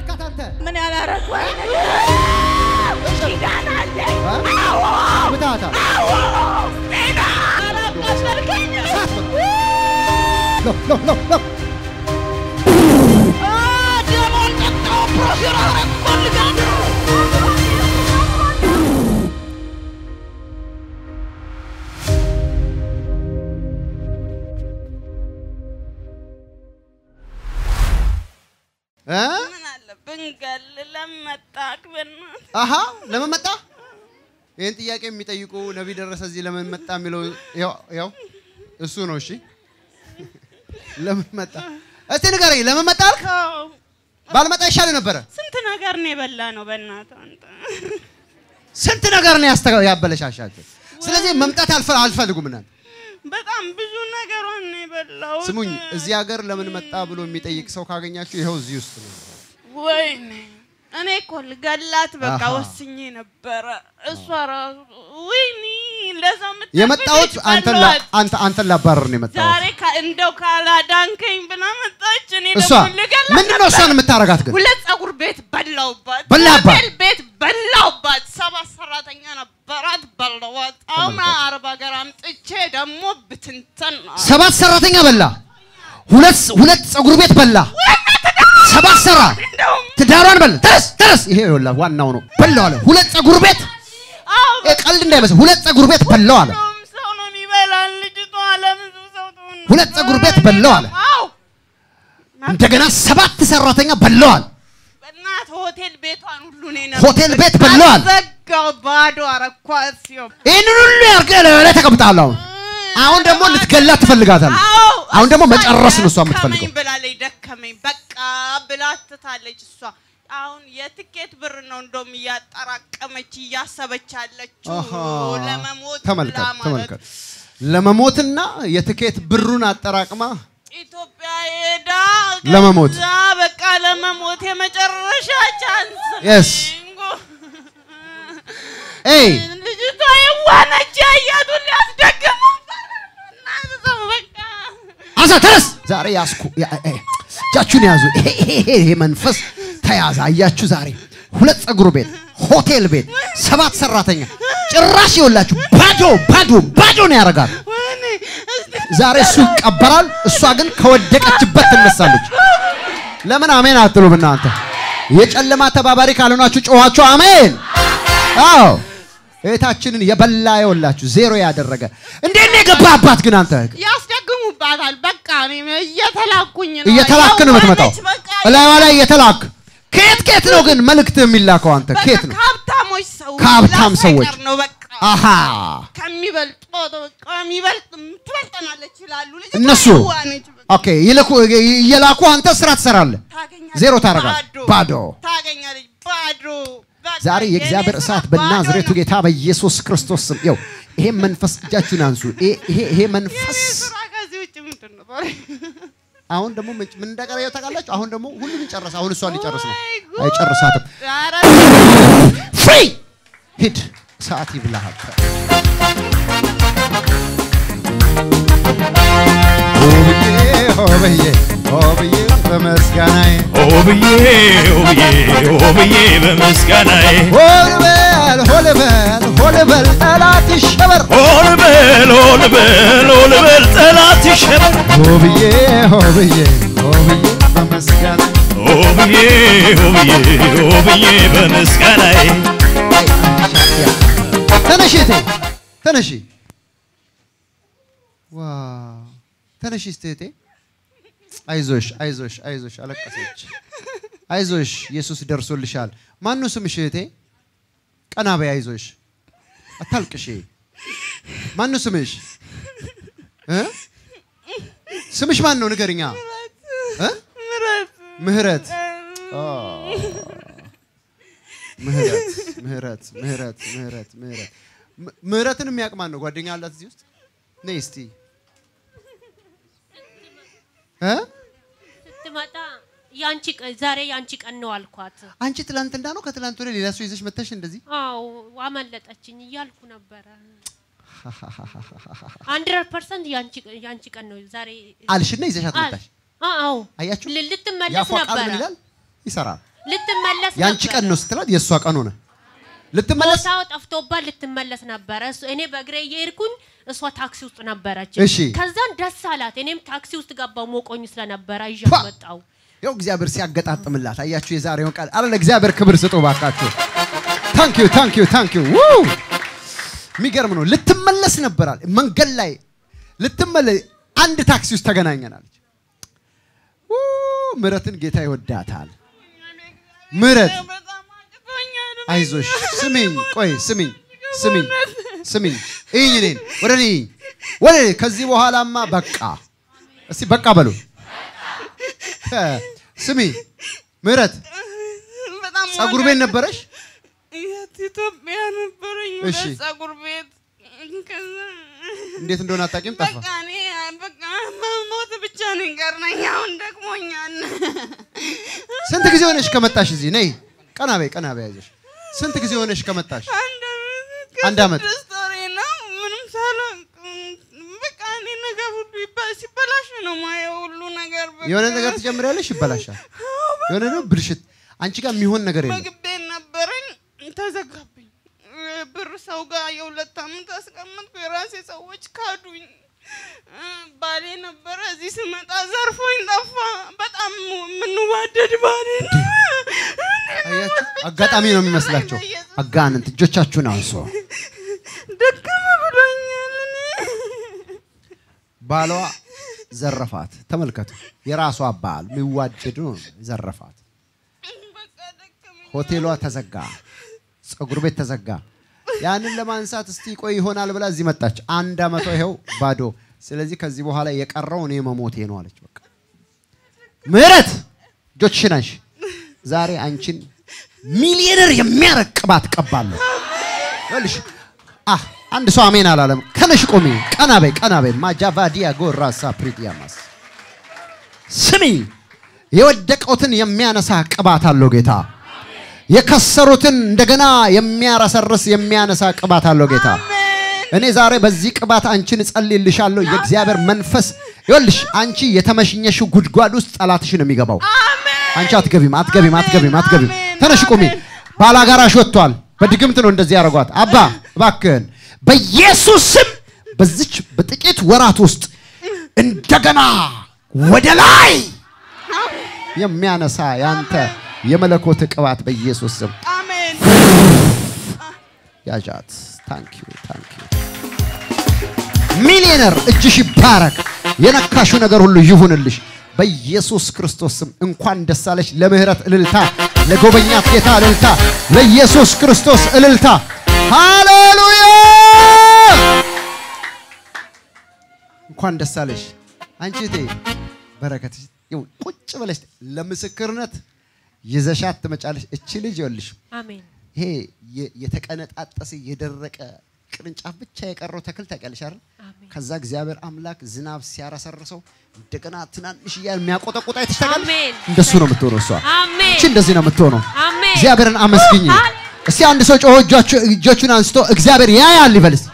አረካት አንተ? ምን ያላረኩ ኪዳን አለኝ። ምታታ አላቃሸልከኝ ሎ ሎ ሎ ሎ ደሞን ጠጣው ፕሮፌር አረግ ፈልጋለሁ እ? ምን አለብን ገል ለመጣክ በእናትህ አሃ ለምን መጣ? ይህን ጥያቄ የሚጠይቁ ነቢይ ደረሰ እዚህ ለምን መጣ የሚለው ያው ያው እሱ ነው። እሺ ለምን መጣ? እስቲ ንገረኝ፣ ለምን መጣ አልክ? ተው። ባልመጣ ይሻል ነበረ። ስንት ነገር ነው የበላ ነው በእናትህ አንተ ስንት ነገር ነው ያስተ- ያበለሻሻቸው። ስለዚህ መምጣት አልፈ- አልፈልጉም እናንተ በጣም ብዙ ነገሯን ነው የበላሁት። ስሙኝ፣ እዚህ ሀገር ለምን መጣ ብሎ የሚጠይቅ ሰው ካገኛችሁ ይኸው እዚህ ውስጥ ነው። ወይኔ እኔ እኮ ልገላት በቃ አሃ። ወስኜ ነበረ። እሷ ራሱ ወይኔ ለዛ የምታበለች የመጣሁት አንተን ላ- በሏት። አንተ አንተን ላባረር ነው የመጣሁት። ዛሬ ካ- እንደው ካላዳንከኝ ብላ መጣች። እኔ እሷ ደግሞ ልገላት ምንድን ነው እሷን የምታረጋት ግን? ሁለት ፀጉር ቤት በላውባት፣ በላባት? ሆቴል ቤት በላውባት። ሰባት ሰራተኛ ነበራት በላዋት። አሁን አረብ ሀገር አምጥቼ ደግሞ ብትንተን ነው። ሰባት ሰራተኛ በላ፣ ሁለት ሁለት ፀጉር ቤት በላ፣ ሰባት ሰራ እንደውም ትዳሯን በላ። ተረስ ተረስ፣ ይሄ ይኸውልህ ዋናው ነው። በላው አለ። ሁለት ፀጉር ቤት አዎ ይሄ ቀልድ እንዳይመስል፣ ሁለት ፀጉር ቤት በላው አለ። ሁሉም ሰው ነው የሚበላን። ልጅቷ ለብዙ ሰው ትሆን ነበር። ሁለት ፀጉር ቤት በላው አለ። አዎ እንደገና ሰባት ሰራተኛ በላው አለ። በእናት ሆቴል ቤቷን ሁሉ ነው ሆቴል ቤት በላዋል። ዘጋው ባዶ አረኳት ሲሆን ይህንን ሁሉ ያርገህ ላይ ተቀምጣለህ። አሁን አሁን ደግሞ ልትገላት ትፈልጋታለህ። አዎ አሁን ደግሞ እሷ መጨረስ ነው እሷ ደከመኝ የምትፈልገው። ብላለች። ደከመኝ በቃ ብላ ትታለች። እሷ አሁን የትኬት ብር ነው እንደውም እያጠራቀመች እያሰበች ያለችው አሃ። ለመሞት ተመልከት ብላ ማለት ተመልከት። ለመሞትና የትኬት ብሩን አጠራቅማ ኢትዮጵያ ሄዳ ለመሞት። ከዛ በቃ ለመሞት የመጨረሻ ቻንስ ነው። Yes. ኤይ ልጅቷ የዋነች ያያቱን ሊያስደግመው እናት ሰው በቃ አንሳ ተነስ። ዛሬ ያስኩ ያ- ኤ- እጃችሁን ያዙ። ይሄ ይሄ ይሄ ይሄ መንፈስ ተያዘ። አያችሁ ዛሬ ሁለት ፀጉር ቤት፣ ሆቴል ቤት፣ ሰባት ሰራተኛ ጭራሽ ይኸውላችሁ ባዶ ባዶ ባዶ ነው ያደርጋል። ወይኔ እስቲ ዛሬ እሱ ይቀበራል፣ እሷ ግን ከወደቀችበት ትነሳለች። ለምን አሜን አትሉም እናንተ? የጨለማ ተባባሪ ካልሆናችሁ ጮኋችሁ አሜን። አዎ እህታችንን የበላ የወላችሁ ዜሮ ያደረገ እንዴት ነው የገባባት ግን አንተ ያስደግሙባታል። በቃ እኔ እየተላኩኝ ነው እየተላክ ነው የምትመጣው የዋነች በቃ እላይዋ ላይ እየተላክ ከየት ከየት ነው ግን መልእክት የሚላከው አንተ በቃ ከየት ነው ከሀብታሞች ሰዎች ከሀብታም ሰዎች። ላሳይቀር ነው በቃ አሃ ከሚበልጡ በቃ የሚበልጥ ትበልጠናለች ይላሉ። ልጅቷ እነሱ የዋነች በቃ ኦኬ ይልኩ እየላኩ አንተ ስራ ትሰራለህ ታገኛለች። ዜሮ ታደርጋለህ ባዶ ታገኛለች ባዶ በቃ ዛሬ የእግዚአብሔር የኔ እሳት ስራ በናዝሬቱ ባዶ ነው። ጌታ በኢየሱስ ክርስቶስ ስም ይኸው ይሄ መንፈስ እጃችሁን አንሱ ይሄ ይሄ ይሄ መንፈስ የኔ ስራ ከዚህ ውጭ ምንድን ነው? አሁን ደግሞ ምን ምን እንደቀረየው ታውቃላችሁ አሁን ደግሞ ሁሉንም ጨረሰ አሁን እሷን ሊጨርስ ነው ወይ ጉድ! አይጨርሳትም ኧረ ፍሪ ሂድ ሰዓት ይብላሃል ሆብዬ ሆብዬ በመስጋናዬ ኦብዬ ኦብዬ ኦብዬ በምስጋናዬ ሆልበል ሆልበል ሆልበል ጠላት ይሸበር ኦልበል ኦልበል ኦልበል ጠላት ይሸበር ሆብዬ ሆብዬ ሆብዬ በመስጋናዬ ኦብዬ ኦብዬ ኦብዬ በምስጋናዬ ተነሺ እህቴ ተነሺ ዋው ተነሺ እስቲ እህቴ አይዞሽ አይዞሽ አይዞሽ አለቀሰች አይዞሽ ኢየሱስ ደርሶልሻል ማነው ስምሽ እህቴ ቀና በይ አይዞሽ አታልቅሺ ማነው ስምሽ እ? ስምሽ ማን ነው ንገርኛ እ? ምረት ምህረት ኦ። ምህረት ምህረት ምህረት ምህረት ምህረት ም- ምህረትን የሚያውቅ ማን ነው? ጓደኛ አላት እዚህ ውስጥ ነይ እስቲ እ? ስትመጣ ያንቺ ቀን ዛሬ ያንቺ ቀን ነው አልኳት። አንቺ ትላንትና ነው ከትላንት ወዲያ ሌላ ሰው ይዘሽ መተሽ እንደዚህ አዎ አመለጠችኝ እያልኩ ነበረ። ሀንድረድ ፐርሰንት ያንቺ ቀን ነው ዛሬ አልሽና ይዘሻት አል- መጣሽ። አዎ አያችሁ? ል- ልትመለስ ያፏ ቃል ምን ነበረ። ይላል? ይሰራል። ልትመለስ ያንቺ ነበር። ቀን ነው ስትላት የእሷ ቀን ሆነ። ልትመለስ ቦታው ጠፍቶባት ልትመለስ ነበረ። እሱ- እኔ በእግሬ እየሄድኩኝ እሷ ታክሲ ውስጥ ነበረች። እሺ። ከዛን ደስ አላት። እኔም ታክሲ ውስጥ ገባው ሞቆኝ ስለነበረ ይዤ ፓ! መጣው። ያው እግዚአብሔር ሲያገጣጥምላት አያችሁ። የዛሬውን ቃል አረ ለእግዚአብሔር ክብር ስጡ ባካችሁ። ታንክ ዩ ታንክ ዩ ታንክ ዩ ው የሚገርም ነው። ልትመለስ ነበራል መንገድ ላይ ልትመለስ አንድ ታክሲ ውስጥ ተገናኘናለች። ው ምረትን ጌታ ይወዳታል። ምረት በጣም አቅቶኛል። አይዞሽ፣ ስሚኝ፣ ቆይ ስሚኝ፣ ስሚኝ፣ ስሚኝ፣ እይኝ እኔን ወደ እኔ እይኝ፣ ወደ እኔ። ከዚህ በኋላማ በቃ እስቲ በቃ በሉ። እ፣ ስሚ ምረት በጣም ጸጉር ቤት ነበረሽ? የት ኢትዮጵያ ነበረኝ እሺ። ሁለት ጸጉር ቤት ከዛ እንዴት እንደሆነ አታውቂም? ጠፋ። በቃ እኔ በቃ መሞት ብቻ ነው የቀረኝ። አሁን ደክሞኛል። ስንት ጊዜ ሆነሽ ከመጣሽ እዚህ? ነይ ቀና በይ፣ ቀና በይ፣ አይዞሽ። ስንት ጊዜ ሆነሽ ከመጣሽ? አንድ ዓመት አንድ ዓመት። ከስድስት ወሬ ነው። ምንም ሳላውቅ በቃ እኔ ነገር ሁሉ ይባ- ሲበላሽ ነው ማየው ሁሉ ነገር በቃ። የሆነ ነገር ትጀምሪያለሽ፣ ይበላሻል። የሆነ ነው ብልሽት። አንቺ ጋር የሚሆን ነገር የለም። ምግብ ቤት ነበረኝ ተዘጋብኝ። ብር ሰው ጋር የሁለት ዓመት አስቀመጥኩ። የራሴ ሰዎች ካዱኝ። ባሌ ነበረ እዚህ ስመጣ ዘርፎኝ ጠፋ። በጣም የምንዋደድ ባሌ ነው። አያችሁ፣ አጋጣሚ ነው የሚመስላቸው። አጋንንት እጆቻችሁን አንሶ ደከመ ብሎኛል። እኔ ባሏ ዘረፋት። ተመልከቱ፣ የራሷ ባል የሚዋደዱ ነው ዘረፋት። በቃ ደከመኝ። ሆቴሏ ተዘጋ፣ ፀጉር ቤት ተዘጋ። ያንን ለማንሳት እስቲ ቆይ ይሆናል ብላ እዚህ መጣች። አንድ አመቷ ይኸው ባዶ። ስለዚህ ከዚህ በኋላ የቀረው እኔ መሞቴ ነው አለች። በቃ ምህረት እጆችሽን አንሺ። ዛሬ አንቺን ሚሊዮነር የሚያረግ ቅባት ቀባለሁ። ይኸውልሽ አህ አንድ ሰው አሜን አላለም። ከነሽ ቆሚ፣ ቀና በይ፣ ቀና በይ። ማጃቫዲያ ጎራሳ ፕሪዲያማስ ስሚ፣ የወደቀውትን የሚያነሳ ቅባት አለው ጌታ። የከሰሩትን እንደገና የሚያረሰርስ የሚያነሳ ቅባት አለው ጌታ። እኔ ዛሬ በዚህ ቅባት አንቺን እጸልይልሻለሁ። የእግዚአብሔር መንፈስ ይኸውልሽ፣ አንቺ የተመሽኘሽው ጉድጓድ ውስጥ ጠላትሽ ነው የሚገባው። አንቺ አትገቢም፣ አትገቢም፣ አትገቢም፣ አትገቢም። ተነሽ ቁሚ። ባላጋራሽ ወጥቷል። በድግምት ነው እንደዚህ ያደርጓት። አባ እባክህን በኢየሱስ ስም በዚች በጥቂት ወራት ውስጥ እንደገና ወደ ላይ የሚያነሳ ያንተ የመለኮት ቅባት በኢየሱስ ስም አሜን። ያዣት። ታንክ ዩ ታንክ ዩ። ሚሊዮነር እጅሽ ይባረክ። የነካሹ ነገር ሁሉ ይሁንልሽ በኢየሱስ ክርስቶስ ስም። እንኳን ደስ አለሽ። ለምህረት እልልታ፣ ለጎበኛት ጌታ እልልታ፣ ለኢየሱስ ክርስቶስ እልልታ። ሃሌሉያ! እንኳን ደስ አለሽ አንቺ እቴ በረከት ይሁን። ቁጭ ብለሽ ለምስክርነት ይዘሻት ትመጫለሽ። እቺ ልጅ ይኸውልሽ አሜን ይሄ የ- የተቀነጣጠሰ የደረቀ ቅርንጫፍ ብቻ የቀረው ተክል ታውቂያለሽ አይደል? አሜን። ከዛ እግዚአብሔር አምላክ ዝናብ ሲያረሰርሰው እንደገና ትናንሽ እያለ የሚያቆጠቁጣ አይተሽ ታውቂያለሽ? አሜን። እንደሱ ነው የምትሆነው እሷ። አሜን እቺ እንደዚህ ነው የምትሆነው። አሜን እግዚአብሔርን አመስግኝ። አል- እስቲ አንድ ሰው ጮሆ እጆቹ- እጆቹን አንስቶ እግዚአብሔር ያያል ይበልስ።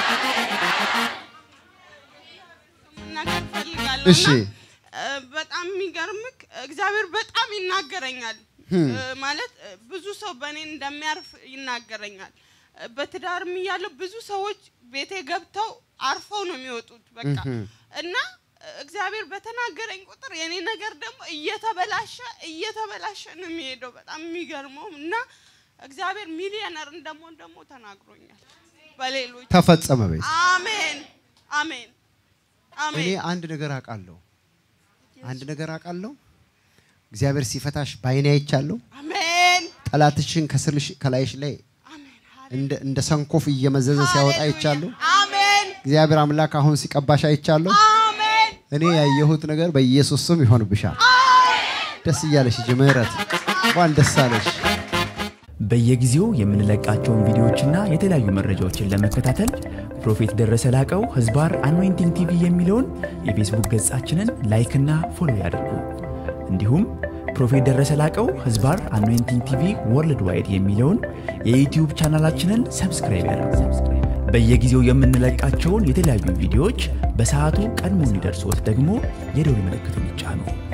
መናገር እፈልጋለሁ እሺ። እና እ፣ በጣም የሚገርምክ እግዚአብሔር በጣም ይናገረኛል እ፣ ማለት እ፣ ብዙ ሰው በእኔ እንደሚያርፍ ይናገረኛል እ፣ በትዳርም እያለሁ ብዙ ሰዎች ቤቴ ገብተው አርፈው ነው የሚወጡት በቃ እና እ፣ እግዚአብሔር በተናገረኝ ቁጥር የኔ ነገር ደግሞ እየተበላሸ እየተበላሸ ነው የሚሄደው በጣም የሚገርመው እና እግዚአብሔር ሚሊዮነር እንደምሆን ደግሞ ተናግሮኛል በሌሎች ተፈጸመ በይ። አሜን አሜን እኔ አሜን አንድ ነገር አውቃለሁ። አንድ ነገር አውቃለሁ። እግዚአብሔር ሲፈታሽ በዓይኔ አይቻለሁ። አሜን ጠላትሽን ከስርሽ ከላይሽ ላይ አሜን እንደ እንደ ሰንኮፍ እየመዘዘ ሲያወጣ አይቻለሁ። አሜን እግዚአብሔር አምላክ አሁን ሲቀባሽ አይቻለሁ። አሜን እኔ ያየሁት ነገር በኢየሱስ ስም ይሆንብሻል። ደስ እያለሽ ሂጂ። ምህረት እንኳን ደስ አለሽ። በየጊዜው የምንለቃቸውን ቪዲዮዎችና የተለያዩ መረጃዎችን ለመከታተል ፕሮፌት ደረሰ ላቀው ህዝባር አኖይንቲንግ ቲቪ የሚለውን የፌስቡክ ገጻችንን ላይክና ፎሎ ያድርጉ። እንዲሁም ፕሮፌት ደረሰ ላቀው ህዝባር አኖይንቲንግ ቲቪ ወርልድ ዋይድ የሚለውን የዩትዩብ ቻናላችንን ሰብስክራይብ ያድርጉ። በየጊዜው የምንለቃቸውን የተለያዩ ቪዲዮዎች በሰዓቱ ቀድሞ እንዲደርሶት ደግሞ የደውል ምልክቱን ይጫኑ።